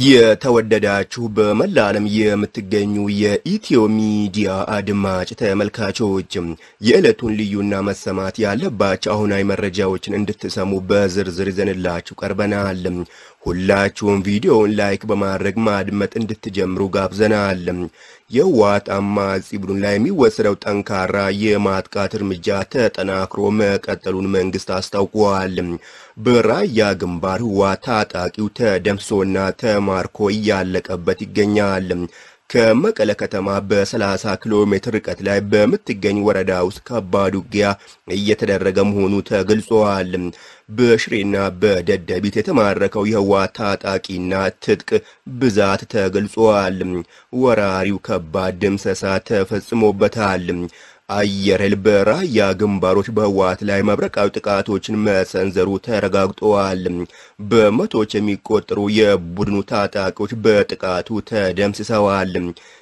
የተወደዳችሁ በመላ ዓለም የምትገኙ የኢትዮ ሚዲያ አድማጭ ተመልካቾች የዕለቱን ልዩና መሰማት ያለባቸው አሁናዊ መረጃዎችን እንድትሰሙ በዝርዝር ይዘንላችሁ ቀርበናል። ሁላችሁም ቪዲዮውን ላይክ በማድረግ ማድመጥ እንድትጀምሩ ጋብዘናል። የህወሓት አማጺ ቡድን ላይ የሚወሰደው ጠንካራ የማጥቃት እርምጃ ተጠናክሮ መቀጠሉን መንግስት አስታውቋል። በራያ ግንባር ህወሓት ታጣቂው ተደምሶና ተማርኮ እያለቀበት ይገኛል። ከመቀለ ከተማ በ30 ኪሎ ሜትር ርቀት ላይ በምትገኝ ወረዳ ውስጥ ከባድ ውጊያ እየተደረገ መሆኑ ተገልጿል። በሽሬና በደደቢት የተማረከው የህወሓት ታጣቂና ትጥቅ ብዛት ተገልጿል። ወራሪው ከባድ ድምሰሳ ተፈጽሞበታል። አየር ኃይል በራያ ግንባሮች በህወሓት ላይ መብረቃዊ ጥቃቶችን መሰንዘሩ ተረጋግጠዋል። በመቶዎች የሚቆጠሩ የቡድኑ ታጣቂዎች በጥቃቱ ተደምስሰዋል።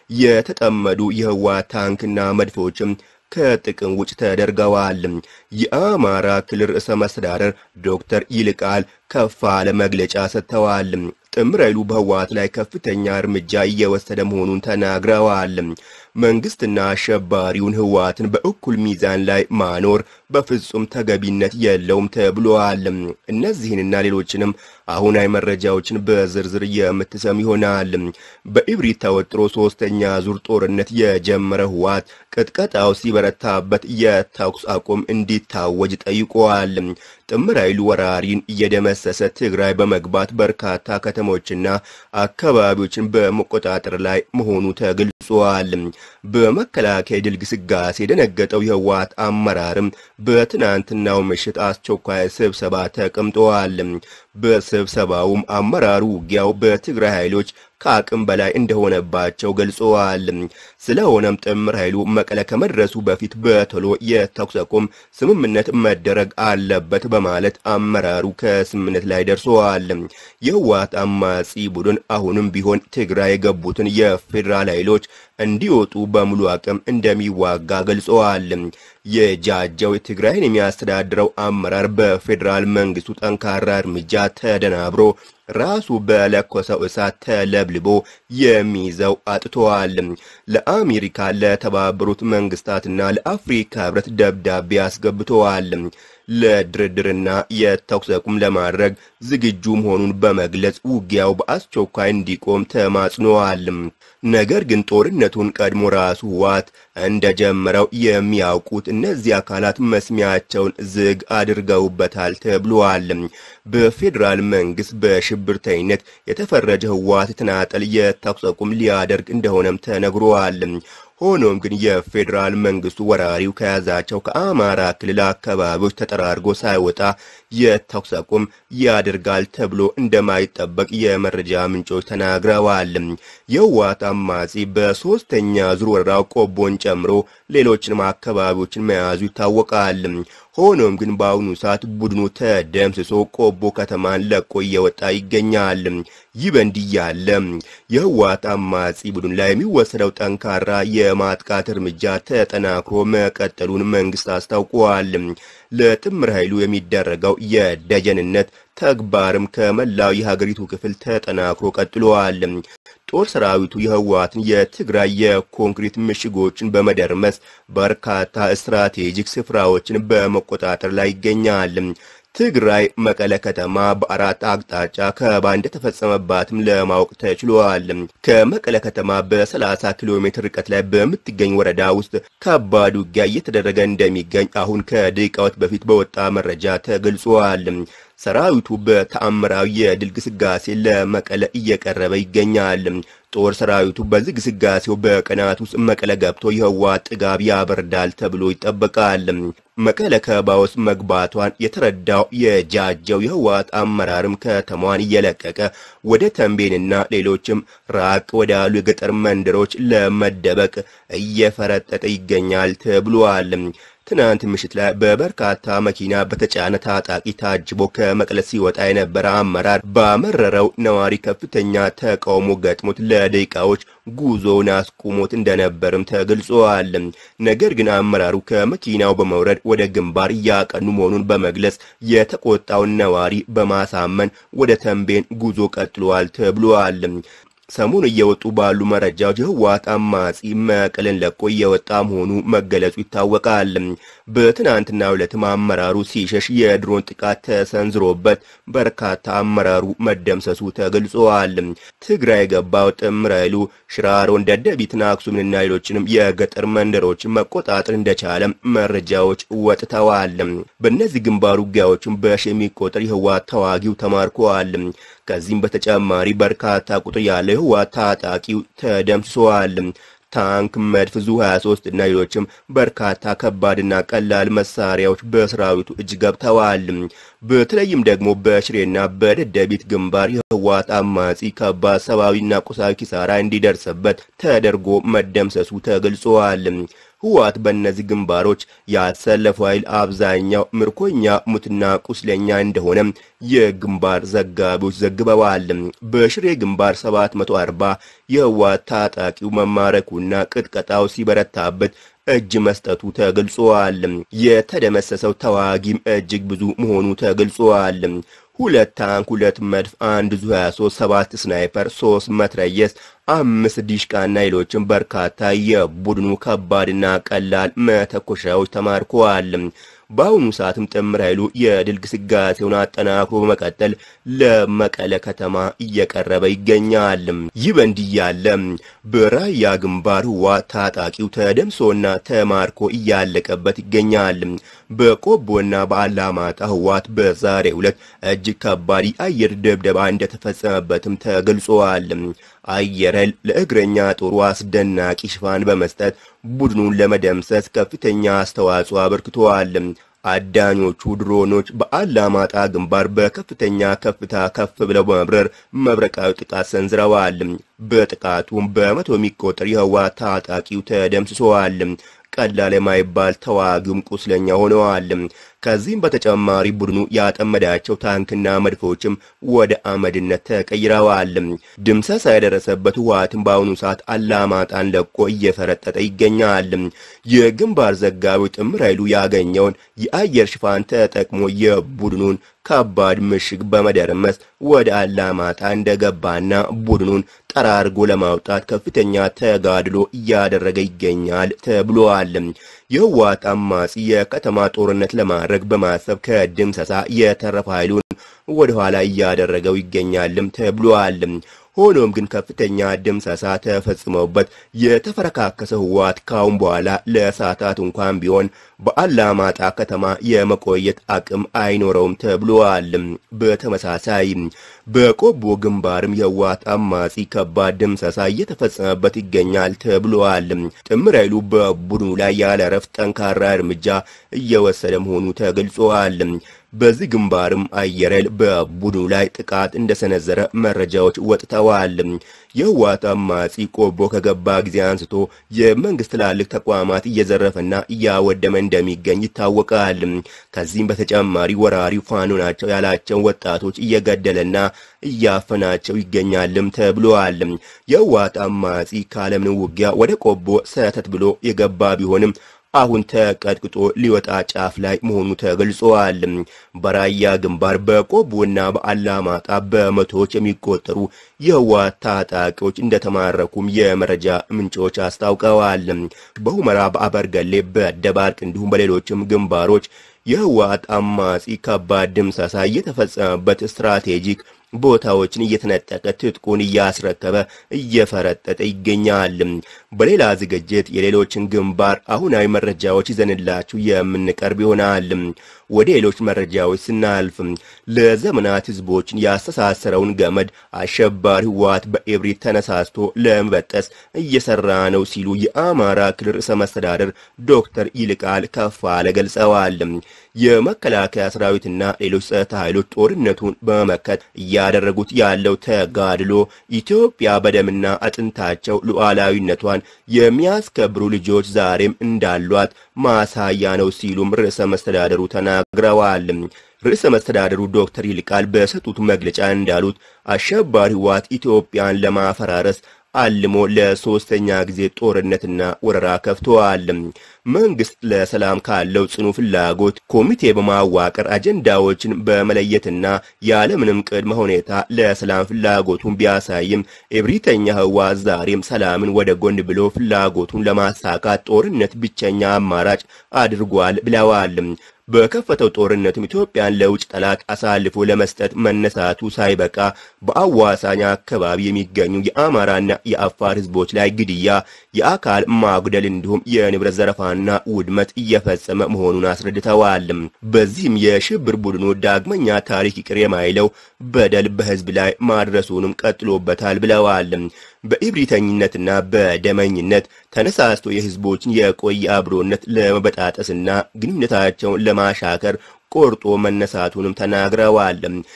የተጠመዱ የህወሓት ታንክና መድፎችም ከጥቅም ውጭ ተደርገዋል። የአማራ ክልል ርዕሰ መስተዳደር ዶክተር ይልቃል ከፋለ መግለጫ ሰጥተዋል። ጥምር ኃይሉ በህወሓት ላይ ከፍተኛ እርምጃ እየወሰደ መሆኑን ተናግረዋል። መንግስትና አሸባሪውን ህወሓትን በእኩል ሚዛን ላይ ማኖር በፍጹም ተገቢነት የለውም ተብሏል። እነዚህንና ሌሎችንም አሁናዊ መረጃዎችን በዝርዝር የምትሰሙ ይሆናል። በኢብሪት ተወጥሮ ሶስተኛ ዙር ጦርነት የጀመረ ህወሓት ቅጥቀጣው ሲበረታበት የተኩስ አቁም እንዲታወጅ ጠይቋል። ጥምር ኃይሉ ወራሪን እየደመሰሰ ትግራይ በመግባት በርካታ ከተሞችና አካባቢዎችን በመቆጣጠር ላይ መሆኑ ተገልጿል። በመከላከያ ድል ግስጋሴ የደነገጠው የህወሓት አመራርም በትናንትናው ምሽት አስቸኳይ ስብሰባ ተቀምጠዋል። በስብሰባውም አመራሩ ውጊያው በትግራይ ኃይሎች ከአቅም በላይ እንደሆነባቸው ገልጸዋል። ስለሆነም ጥምር ኃይሉ መቀለ ከመድረሱ በፊት በቶሎ የተኩስ አቁም ስምምነት መደረግ አለበት በማለት አመራሩ ከስምምነት ላይ ደርሰዋል። የህወሓት አማጺ ቡድን አሁንም ቢሆን ትግራይ የገቡትን የፌዴራል ኃይሎች እንዲወጡ በሙሉ አቅም እንደሚዋጋ ገልጸዋል። የጃጀው ትግራይን የሚያስተዳድረው አመራር በፌዴራል መንግስቱ ጠንካራ እርምጃ ተደናብሮ ራሱ በለኮሰው እሳት ተለብልቦ የሚይዘው አጥተዋል። ለአሜሪካ፣ ለተባበሩት መንግስታትና ለአፍሪካ ህብረት ደብዳቤ አስገብተዋል። ለድርድርና የተኩስ አቁም ለማድረግ ዝግጁ መሆኑን በመግለጽ ውጊያው በአስቸኳይ እንዲቆም ተማጽነዋል። ነገር ግን ጦርነቱን ቀድሞ ራሱ ህወሓት እንደጀመረው የሚያውቁት እነዚህ አካላት መስሚያቸውን ዝግ አድርገውበታል ተብሏል። በፌዴራል መንግስት በሽብርተኝነት የተፈረጀ ህወሓት የተናጠል የተኩስ አቁም ሊያደርግ እንደሆነም ተነግሯል። ሆኖም ግን የፌዴራል መንግስቱ ወራሪው ከያዛቸው ከአማራ ክልል አካባቢዎች ተጠራርጎ ሳይወጣ የተኩስ አቁም ያደርጋል ተብሎ እንደማይጠበቅ የመረጃ ምንጮች ተናግረዋል። የህወሓት አማጺ በሶስተኛ ዙር ወረራው ቆቦን ጨምሮ ሌሎችንም አካባቢዎችን መያዙ ይታወቃል። ሆኖም ግን በአሁኑ ሰዓት ቡድኑ ተደምስሶ ቆቦ ከተማን ለቆ እየወጣ ይገኛል። ይህ በእንዲህ ያለ የህወሓት አማጺ ቡድን ላይ የሚወሰደው ጠንካራ የማጥቃት እርምጃ ተጠናክሮ መቀጠሉን መንግስት አስታውቋል። ለጥምር ኃይሉ የሚደረገው የደጀንነት ተግባርም ከመላው የሀገሪቱ ክፍል ተጠናክሮ ቀጥሏል። ጦር ሰራዊቱ የህወሓትን የትግራይ የኮንክሪት ምሽጎችን በመደርመስ በርካታ ስትራቴጂክ ስፍራዎችን በመቆጣጠር ላይ ይገኛል። ትግራይ መቀለ ከተማ በአራት አቅጣጫ ከበባ እንደተፈጸመባትም ለማወቅ ተችሏል። ከመቀለ ከተማ በ30 ኪሎ ሜትር ርቀት ላይ በምትገኝ ወረዳ ውስጥ ከባድ ውጊያ እየተደረገ እንደሚገኝ አሁን ከደቂቃዎች በፊት በወጣ መረጃ ተገልጿል። ሰራዊቱ በተአምራዊ የድል ግስጋሴ ለመቀለ እየቀረበ ይገኛል። ጦር ሰራዊቱ በዚህ ግስጋሴው በቀናት ውስጥ መቀለ ገብቶ የህወሓት ጥጋብ ያበርዳል ተብሎ ይጠበቃል። መቀለ ከበባ ውስጥ መግባቷን የተረዳው የጃጀው የህወሓት አመራርም ከተማዋን እየለቀቀ ወደ ተንቤንና ሌሎችም ራቅ ወዳሉ የገጠር መንደሮች ለመደበቅ እየፈረጠጠ ይገኛል ተብሏል። ትናንት ምሽት ላይ በበርካታ መኪና በተጫነ ታጣቂ ታጅቦ ከመቀለ ሲወጣ የነበረ አመራር ባመረረው ነዋሪ ከፍተኛ ተቃውሞ ገጥሞት ለደቂቃዎች ጉዞውን አስቁሞት እንደነበርም ተገልጿል። ነገር ግን አመራሩ ከመኪናው በመውረድ ወደ ግንባር እያቀኑ መሆኑን በመግለጽ የተቆጣውን ነዋሪ በማሳመን ወደ ተንቤን ጉዞ ቀጥሏል ተብሏል። ሰሞኑ እየወጡ ባሉ መረጃዎች የህወሓት አማጺ መቀለን ለቆ እየወጣ መሆኑ መገለጹ ይታወቃል። በትናንትናው ዕለትም አመራሩ ሲሸሽ የድሮን ጥቃት ተሰንዝሮበት በርካታ አመራሩ መደምሰሱ ተገልጿል። ትግራይ የገባው ጥምር ኃይሉ ሽራሮን፣ ደደቢትን፣ አክሱምንና ሌሎችንም የገጠር መንደሮችን መቆጣጠር እንደቻለም መረጃዎች ወጥተዋል። በእነዚህ ግንባር ውጊያዎችም በሺ የሚቆጠር የህወሓት ተዋጊው ተማርከዋል። ከዚህም በተጨማሪ በርካታ ቁጥር ያለው የህወሓት ታጣቂው ተደምስሰዋል። ታንክ፣ መድፍ፣ ዙ 23 እና ሌሎችም በርካታ ከባድና ቀላል መሳሪያዎች በሰራዊቱ እጅ ገብተዋል። በተለይም ደግሞ በሽሬና በደደቢት ግንባር የህወሓት አማጺ ከባድ ሰብአዊና ቁሳዊ ኪሳራ እንዲደርስበት ተደርጎ መደምሰሱ ተገልጿል። ህወሓት በእነዚህ ግንባሮች ያሰለፈው ኃይል አብዛኛው ምርኮኛ ሙትና ቁስለኛ እንደሆነ የግንባር ዘጋቢዎች ዘግበዋል። በሽሬ ግንባር 740 የህወሓት ታጣቂው መማረኩና ቅጥቀጣው ሲበረታበት እጅ መስጠቱ ተገልጿል። የተደመሰሰው ተዋጊም እጅግ ብዙ መሆኑ ተገልጿል። ሁለት ታንክ፣ ሁለት መድፍ፣ አንድ ዙ 23፣ ሰባት ስናይፐር፣ ሶስት መትረየስ፣ አምስት ዲሽቃና ሌሎችም በርካታ የቡድኑ ከባድና ቀላል መተኮሻዎች ተማርከዋል። በአሁኑ ሰዓትም ጥምር ኃይሉ የድል ግስጋሴውን አጠናክሮ በመቀጠል ለመቀለ ከተማ እየቀረበ ይገኛል። ይህ በእንዲህ ያለ በራያ ግንባር ህወሓት ታጣቂው ተደምሶና ተማርኮ እያለቀበት ይገኛል። በቆቦና በአላማጣ ህወሓት በዛሬው ዕለት እጅግ ከባድ የአየር ድብደባ እንደተፈጸመበትም ተገልጿል። አየር ኃይል ለእግረኛ ጦሩ አስደናቂ ሽፋን በመስጠት ቡድኑን ለመደምሰስ ከፍተኛ አስተዋጽኦ አበርክተዋል። አዳኞቹ ድሮኖች በአላማጣ ግንባር በከፍተኛ ከፍታ ከፍ ብለው በመብረር መብረቃዊ ጥቃት ሰንዝረዋል። በጥቃቱም በመቶ የሚቆጠር የህወሓት ታጣቂው ተደምስሰዋል። ቀላል የማይባል ተዋጊውም ቁስለኛ ሆነዋል። ከዚህም በተጨማሪ ቡድኑ ያጠመዳቸው ታንክና መድፎችም ወደ አመድነት ተቀይረዋል። ድምሰሳ የደረሰበት ህወሓትም በአሁኑ ሰዓት አላማጣን ለቆ እየፈረጠጠ ይገኛል። የግንባር ዘጋቢው ጥምር ኃይሉ ያገኘውን የአየር ሽፋን ተጠቅሞ የቡድኑን ከባድ ምሽግ በመደረመስ ወደ አላማጣ እንደገባና ቡድኑን ጠራርጎ ለማውጣት ከፍተኛ ተጋድሎ እያደረገ ይገኛል ተብሏል። የህወሓት አማጺ የከተማ ጦርነት ለማድረግ በማሰብ ከድምሰሳ የተረፈ ኃይሉን ወደ ኋላ እያደረገው ይገኛልም ተብሏል። ሆኖም ግን ከፍተኛ ድምሰሳ ተፈጽመውበት የተፈረካከሰ ህወሓት ካሁን በኋላ ለሰዓታት እንኳን ቢሆን በአላማጣ ከተማ የመቆየት አቅም አይኖረውም ተብሏል። በተመሳሳይ በቆቦ ግንባርም የህወሓት አማጺ ከባድ ድምሰሳ እየተፈጸመበት ይገኛል ተብሏል። ጥምር ኃይሉ በቡድኑ ላይ ያለ እረፍት ጠንካራ እርምጃ እየወሰደ መሆኑ ተገልጿል። በዚህ ግንባርም አየር ኃይል በቡድኑ ላይ ጥቃት እንደሰነዘረ መረጃዎች ወጥተዋል። የህወሓት አማጺ ቆቦ ከገባ ጊዜ አንስቶ የመንግስት ትላልቅ ተቋማት እየዘረፈና እያወደመ እንደሚገኝ ይታወቃል። ከዚህም በተጨማሪ ወራሪው ፋኖ ናቸው ያላቸው ወጣቶች እየገደለና እያፈናቸው ይገኛልም ተብሏል። የህወሓት አማጺ ካለምንም ውጊያ ወደ ቆቦ ሰተት ብሎ የገባ ቢሆንም አሁን ተቀጥቅጦ ሊወጣ ጫፍ ላይ መሆኑ ተገልጿል። በራያ ግንባር በቆቦና በአላማጣ በመቶዎች የሚቆጠሩ የህወሓት ታጣቂዎች እንደተማረኩም የመረጃ ምንጮች አስታውቀዋል። በሁመራ፣ በአበርገሌ፣ በደባርቅ እንዲሁም በሌሎችም ግንባሮች የህወሓት አማጺ ከባድ ድምሰሳ እየተፈጸመበት ስትራቴጂክ ቦታዎችን እየተነጠቀ ትጥቁን እያስረከበ እየፈረጠጠ ይገኛል። በሌላ ዝግጅት የሌሎችን ግንባር አሁናዊ መረጃዎች ይዘንላችሁ የምንቀርብ ይሆናል። ወደ ሌሎች መረጃዎች ስናልፍ ለዘመናት ህዝቦችን ያስተሳሰረውን ገመድ አሸባሪ ህወሓት በእብሪት ተነሳስቶ ለመበጠስ እየሰራ ነው ሲሉ የአማራ ክልል ርዕሰ መስተዳደር ዶክተር ይልቃል ከፋለ ገልጸዋል። የመከላከያ ሰራዊትና ሌሎች ጸጥታ ኃይሎች ጦርነቱን በመመከት እያደረጉት ያለው ተጋድሎ ኢትዮጵያ በደምና አጥንታቸው ሉዓላዊነቷን የሚያስከብሩ ልጆች ዛሬም እንዳሏት ማሳያ ነው ሲሉም ርዕሰ መስተዳደሩ ተናግረዋል። ርዕሰ መስተዳደሩ ዶክተር ይልቃል በሰጡት መግለጫ እንዳሉት አሸባሪ ህወሓት ኢትዮጵያን ለማፈራረስ አልሞ ለሶስተኛ ጊዜ ጦርነትና ወረራ ከፍተዋል። መንግስት ለሰላም ካለው ጽኑ ፍላጎት ኮሚቴ በማዋቀር አጀንዳዎችን በመለየትና ያለምንም ቅድመ ሁኔታ ለሰላም ፍላጎቱን ቢያሳይም እብሪተኛ ህወሓት ዛሬም ሰላምን ወደ ጎን ብሎ ፍላጎቱን ለማሳካት ጦርነት ብቸኛ አማራጭ አድርጓል ብለዋል። በከፈተው ጦርነትም ኢትዮጵያን ለውጭ ጠላት አሳልፎ ለመስጠት መነሳቱ ሳይበቃ በአዋሳኝ አካባቢ የሚገኙ የአማራና የአፋር ህዝቦች ላይ ግድያ፣ የአካል ማጉደል እንዲሁም የንብረት ዘረፋና ውድመት እየፈጸመ መሆኑን አስረድተዋል። በዚህም የሽብር ቡድኑ ዳግመኛ ታሪክ ይቅር የማይለው በደል በህዝብ ላይ ማድረሱንም ቀጥሎበታል ብለዋል። በኢብሪተኝነትና በደመኝነት ተነሳስቶ የህዝቦችን የቆየ አብሮነት ለመበጣጠስና ግንኙነታቸውን ለማሻከር ቆርጦ መነሳቱንም ተናግረዋል።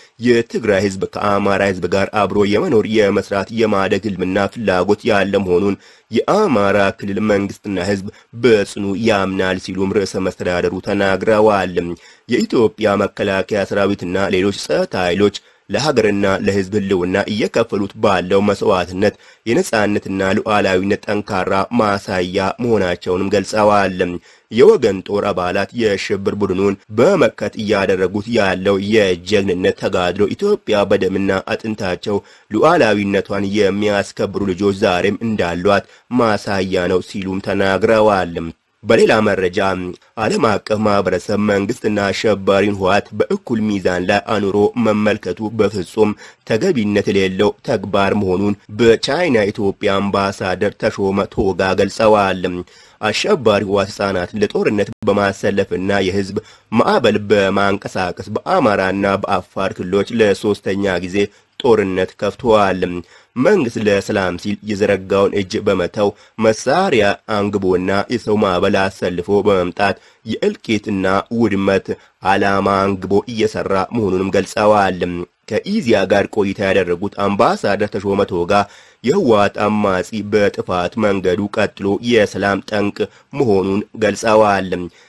የትግራይ ህዝብ ከአማራ ህዝብ ጋር አብሮ የመኖር የመስራት የማደግ ህልምና ፍላጎት ያለ መሆኑን የአማራ ክልል መንግስትና ህዝብ በጽኑ ያምናል ሲሉም ርዕሰ መስተዳደሩ ተናግረዋል። የኢትዮጵያ መከላከያ ሰራዊትና ሌሎች ጸጥታ ኃይሎች ለሀገርና ለህዝብ ህልውና እየከፈሉት ባለው መስዋዕትነት የነጻነትና ሉዓላዊነት ጠንካራ ማሳያ መሆናቸውንም ገልጸዋል። የወገን ጦር አባላት የሽብር ቡድኑን በመመከት እያደረጉት ያለው የጀግንነት ተጋድሎ ኢትዮጵያ በደምና አጥንታቸው ሉዓላዊነቷን የሚያስከብሩ ልጆች ዛሬም እንዳሏት ማሳያ ነው ሲሉም ተናግረዋል። በሌላ መረጃ ዓለም አቀፍ ማህበረሰብ መንግስትና አሸባሪውን ህወሓት በእኩል ሚዛን ላይ አኑሮ መመልከቱ በፍጹም ተገቢነት የሌለው ተግባር መሆኑን በቻይና ኢትዮጵያ አምባሳደር ተሾመ ቶጋ ገልጸዋል። አሸባሪ ህወሓት ህጻናትን ለጦርነት በማሰለፍና የህዝብ ማዕበል በማንቀሳቀስ በአማራና በአፋር ክልሎች ለሶስተኛ ጊዜ ጦርነት ከፍተዋል። መንግስት ለሰላም ሲል የዘረጋውን እጅ በመተው መሳሪያ አንግቦና የሰው ማዕበል አሰልፎ በመምጣት የእልቂትና ውድመት ዓላማ አንግቦ እየሰራ መሆኑንም ገልጸዋል። ከኢዚያ ጋር ቆይታ ያደረጉት አምባሳደር ተሾመ ቶጋ የህወሓት አማጺ በጥፋት መንገዱ ቀጥሎ የሰላም ጠንቅ መሆኑን ገልጸዋል።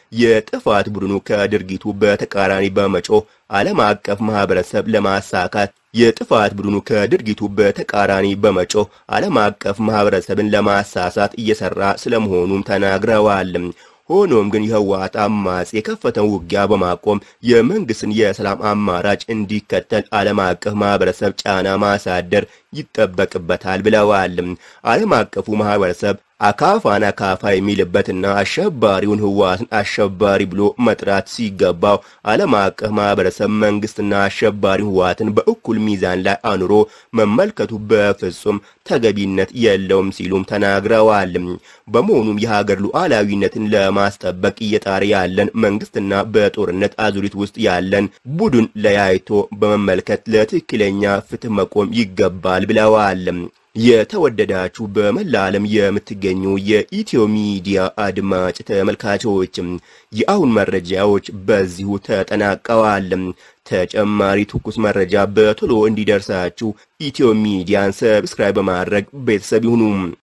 የጥፋት ቡድኑ ከድርጊቱ በተቃራኒ በመጮህ ዓለም አቀፍ ማህበረሰብ ለማሳካት የጥፋት ቡድኑ ከድርጊቱ በተቃራኒ በመጮህ ዓለም አቀፍ ማህበረሰብን ለማሳሳት እየሰራ ስለመሆኑም ተናግረዋል። ሆኖም ግን የህወሓት አማጺ የከፈተውን ውጊያ በማቆም የመንግስትን የሰላም አማራጭ እንዲከተል ዓለም አቀፍ ማህበረሰብ ጫና ማሳደር ይጠበቅበታል ብለዋል። ዓለም አቀፉ ማህበረሰብ አካፋን አካፋ የሚልበትና አሸባሪውን ህወሓትን አሸባሪ ብሎ መጥራት ሲገባው ዓለም አቀፍ ማህበረሰብ መንግስትና አሸባሪ ህወሓትን በእኩል ሚዛን ላይ አኑሮ መመልከቱ በፍጹም ተገቢነት የለውም ሲሉም ተናግረዋል። በመሆኑም የሀገር ሉዓላዊነትን ለማስጠበቅ እየጣረ ያለን መንግስትና በጦርነት አዙሪት ውስጥ ያለን ቡድን ለያይቶ በመመልከት ለትክክለኛ ፍትህ መቆም ይገባል ብለዋል። የተወደዳችሁ በመላ ዓለም የምትገኙ የኢትዮ ሚዲያ አድማጭ ተመልካቾችም የአሁን መረጃዎች በዚሁ ተጠናቀዋል። ተጨማሪ ትኩስ መረጃ በቶሎ እንዲደርሳችሁ ኢትዮ ሚዲያን ሰብስክራይብ በማድረግ ቤተሰብ ይሁኑ።